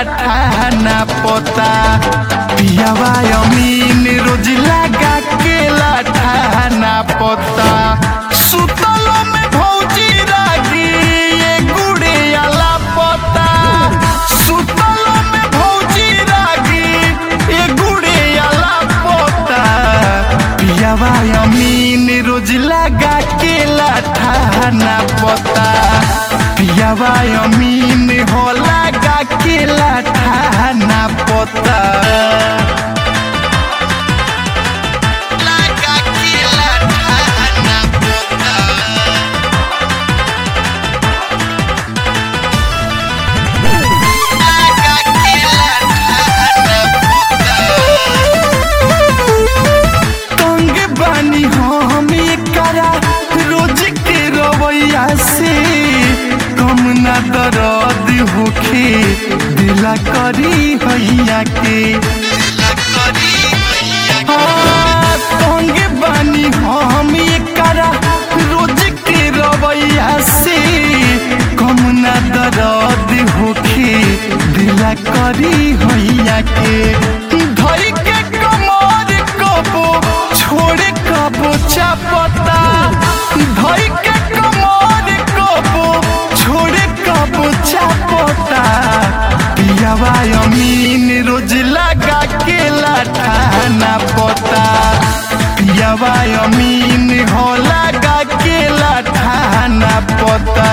लाठाना पोता पियावा अमीन रोज लगा के लाठाना पोता सुतलो में भौजी रागी ये गुड़े आला पोता सुतलो में भौजी रागी ये गुड़े आला पोता पियावा अमीन रोज लगा के लाठाना पोता पियावा अमीन हो लगा के लाठाना पोता लगा के लाठाना पोता लगा के लाठाना तंग बानी हम करा रोज के रवैया से कम ना दर्द होखे दिला करी हैया के हाँ, तंग बानी हम करा रोज के रवैया से कम ना दर्द होखे दिला करी हैया के धई के कमर कबो छोड़े कबो चापता धई के कमर कबो छोड़े कबो चापता पियावा अमीन रोज लगा के लाठाना पोता पियावा अमीन हो लगा के लाठाना पोता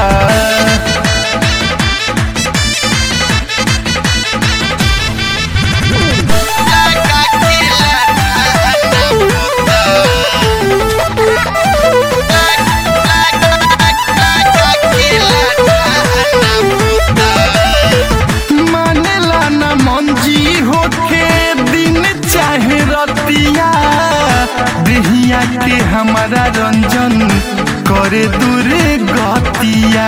मानेला न मंजी होके दिन चाहे रतिया देहिया के हमारा रंजन करे दूरे गतिया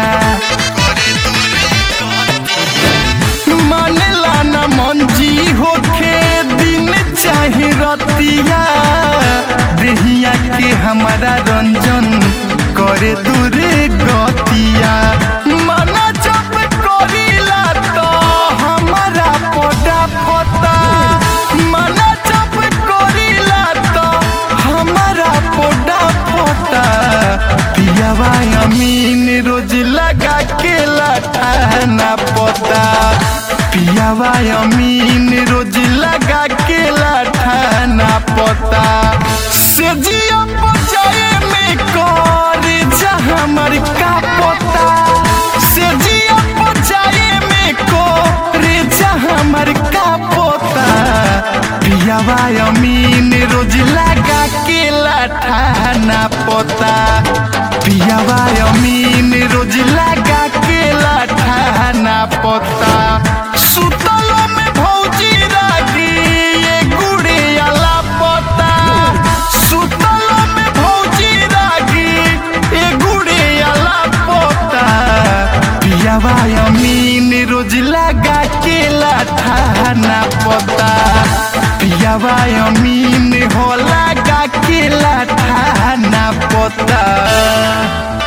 मानेला न मंजी होके दिन चाहे रतिया देहिया के हमारा रंजन करे दूरे गतिया मना जब करीला तो हमारा पोटा पोता मना जब करीला तो हमारा पोटा पोता पियावा अमीन रोज लगा के लाठाना पोता पियावा अमीन रोज लगा के लाठाना पोता से जिया बचाए में कर जा हमर का पोता से जिया बचाए में कर जा हमर का पोता पियावा अमीन रोज लगा के लाठाना पोता पियावा अमीन रोज लगा के लाठाना पोता सुतलो में भौजी रागी ये गुड़े आला पोता सुतलो में भौजी रागी ये गुड़े आला पोता पियावा अमीन रोज लगा के लाठाना पोता पियावा अमीन हो लगा के लाठाना पोता